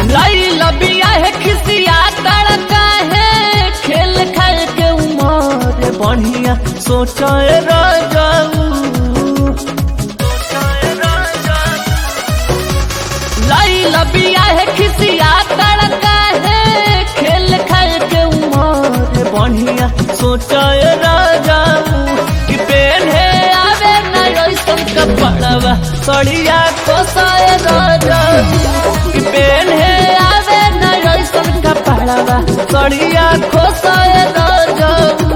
लाई लबिया है खिसिया तड़का है खेल खाए के उमर बढ़िया सोचाए राजाऊ लाई लबिया है खिसिया तड़का है खेल खाए के उमर बढ़िया सोचाए राजाऊ कि पेन है आवे न ऐसन कपड़वा सड़िया कोसाए राजाऊ कि पेन है आवे न ऐसन कपड़वा सड़िया कोसाए राजाऊ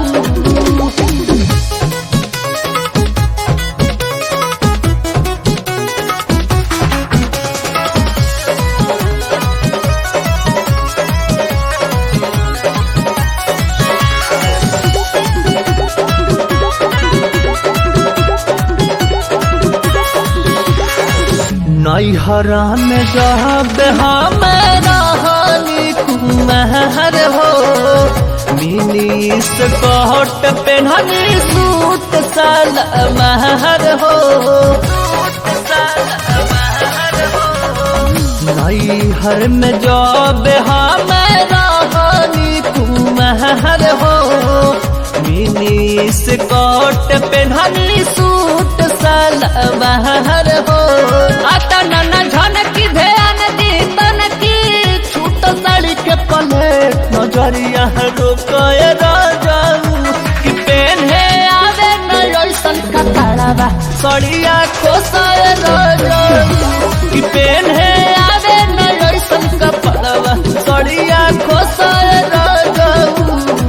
नैहरा में जब हम रहनी कुमहर हो मिनी स्कॉट पेन्हनी सूट साल महर हो नैहर में जब हम रहनी कुमहर हो मिनी स्कॉट पेन्हनी सूट साल महर हो आता नन झनकी ध्यान दी तनकी छूट साड़ी के पले नजरिया रोकए राजाऊ कि पेन है आवे न ऐसन कपड़ावा सड़िया खोसाए राजाऊ कि पेन है आवे न ऐसन कपड़ावा सड़िया खोसाए राजाऊ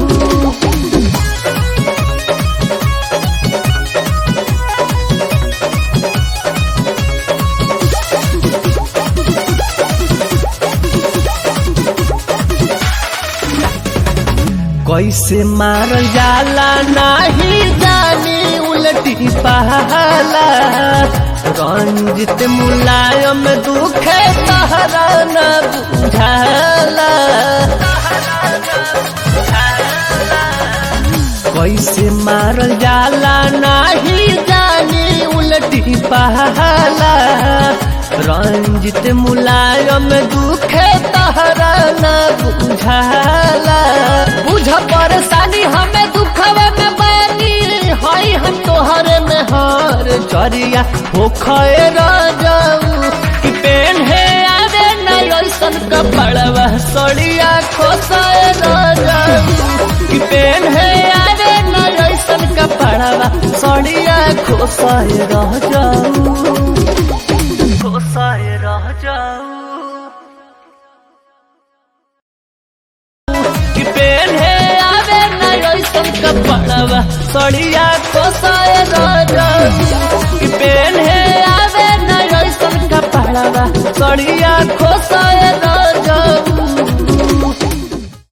कैसे मारल जाला नाही जानी उलटी पहला रंजित मुलायम दुखे तहरा न बुझाला कैसे मारल जाला नाही जानी उलटी पहला रंजित मुलायम दुखे तहरा न बुझाला बुझ परेशानी हमें दुखवे में बैनी हई हम तोहरे में हार चरिया हो खए राजाऊ कि पेन है आवे न ऐसन कपड़वा सड़िया खोसाए राजाऊ कि पेन है आवे न ऐसन कपड़वा सड़िया खोसाए राजाऊ खोसाए राजाऊ कि पेन है आवे न ऐसन कपड़वा सड़िया खोसाए राजाऊ कि पेन है आवे न ऐसन कपड़वा सड़िया